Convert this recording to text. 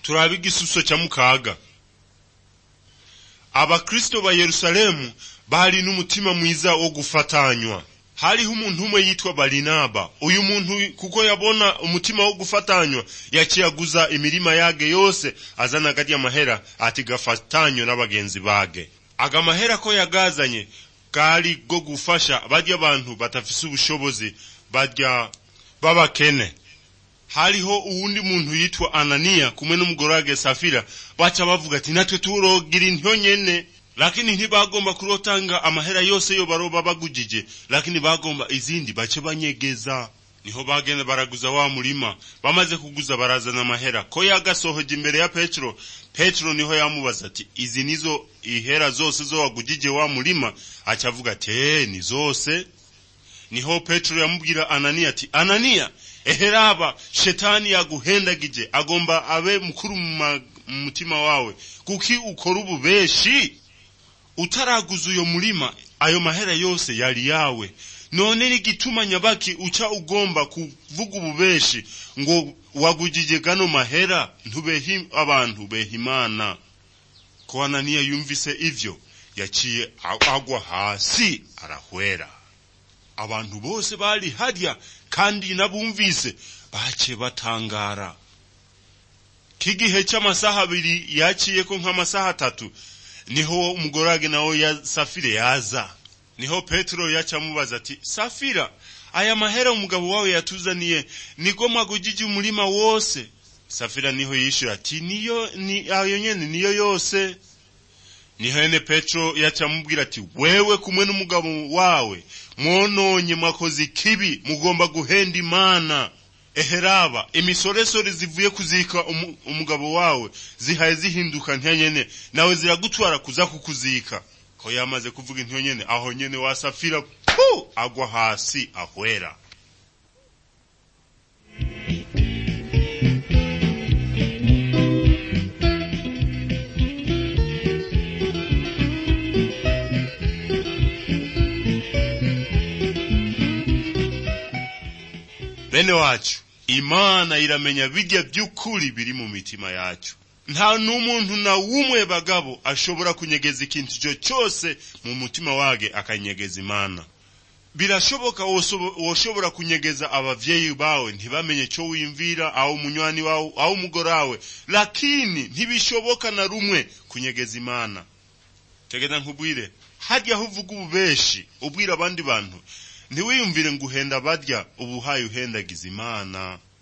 turabe igisuso cya mukaga abakristo ba yerusalemu bari n'umutima mwiza wo gufatanywa hariho umuntu umwe yitwa barinaba uyu muntu kuko yabona umutima wo gufatanywa yaciyaguza imirima yage yose azana agarya amahera ati gafatanywe n'abagenzi bage aga mahera ko yagazanye gari go gufasha barya abantu batafise ubushobozi barya b'abakene hariho uwundi muntu yitwa ananiya kumwe n'umugore wage safira baca bavuga ati natwe turogira intyo nyene lakini ntibagomba kurotanga amahera yose yo baroba bagujije lakini bagomba izindi bace banyegeza niho bagenda baraguza wa murima bamaze kuguza barazana amahera ko yagasohoje imbere ya petero petero niho yamubaza ati izi nizo ihera zose zo wagujije wa murima aca avuga ati eh ni zose niho petero yamubwira ananiya ati ananiya eheraba shetani yaguhendagije agomba abe mukuru mu mutima wawe kuki ukora ububeshi utaraguza uyo murima ayo mahera yose yari yawe none n'igituma nyabaki uca ugomba kuvuga ububeshi ngo wagujije gano mahera ntubehe abantu beha imana ko ananiya yumvise ivyo yaciye agwa hasi arahwera abantu bose bari harya kandi nabumvise bace batangara k'igihe cy'amasaha abiri yaciyeko nk'amasaha atatu niho umugorage nawe ya safire yaza niho petero yaca amubaza ati safira aya mahera umugabo wawe yatuzaniye niko mwagujije umurima wose safira niho yishyura ati niyo ni ayo nyene niyo yose niho ene petero yaca amubwira ati wewe kumwe n'umugabo wawe mwononye mwakoze ikibi mugomba guhenda imana eheraba imisoresore zivuye kuzika umu, umugabo wawe zihaye zihinduka ntiyanyene nawe ziragutwara kuza kukuzika ko yamaze kuvuga intyo nyene aho nyene wasafira pu agwa hasi ahwera bene wacu imana iramenya bijya by'ukuri biri mu mitima yacu nta n'umuntu na wumwe bagabo ashobora kunyegeza ikintu icyo cyose mu mutima wage akanyegeza imana birashoboka woshobora kunyegeza abavyeyi bawe ntibamenye cyo wimvira aho munywani wawe aho umugore wawe lakini ntibishoboka na rumwe kunyegeza imana tegeza nkubwire harya aho uvuga ububeshi ubwira abandi bantu ntiwiyumvire ngo uhenda barya ubuhaye uhendagiza imana